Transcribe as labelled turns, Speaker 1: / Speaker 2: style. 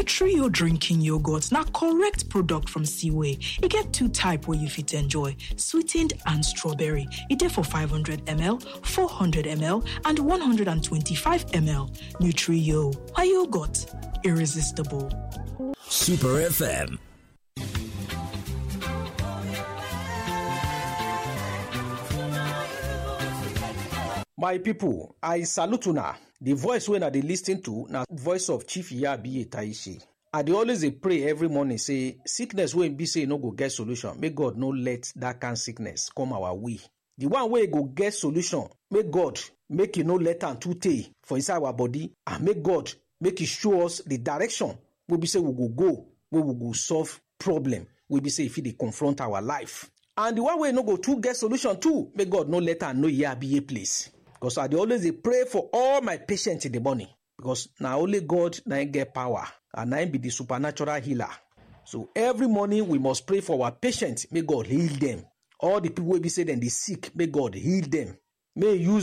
Speaker 1: Nutrio drinking yogurt na correct product from Seaway. E get two type wey you fit enjoy, sweetened and strawberry. E dey for 500ml, 400ml and 125ml. Nutrio, a yogurt, irresistible.
Speaker 2: Super FM.
Speaker 3: My people, I salute una. The voice wey una dey lis ten to na voice of Chief Yabi Taishi. I dey always dey pray every morning say sickness wey be say e no go get solution, make God no let that kind sickness come our way. The one wey go get solution, make God make e no let am too tey for inside our body and make God make e show us the direction wey be say we go go, wey we go solve problem wey be say e fit dey confront our life. And the one wey no go too get solution too, make God no let am know Yabiye place. Because I dey always dey pray for all my patients in the morning. Because na only God na him get power and na him be the supernatural healer. So every morning we must pray for our patients, make God heal them. All the people wey be say dem dey sick, make God heal them. May he use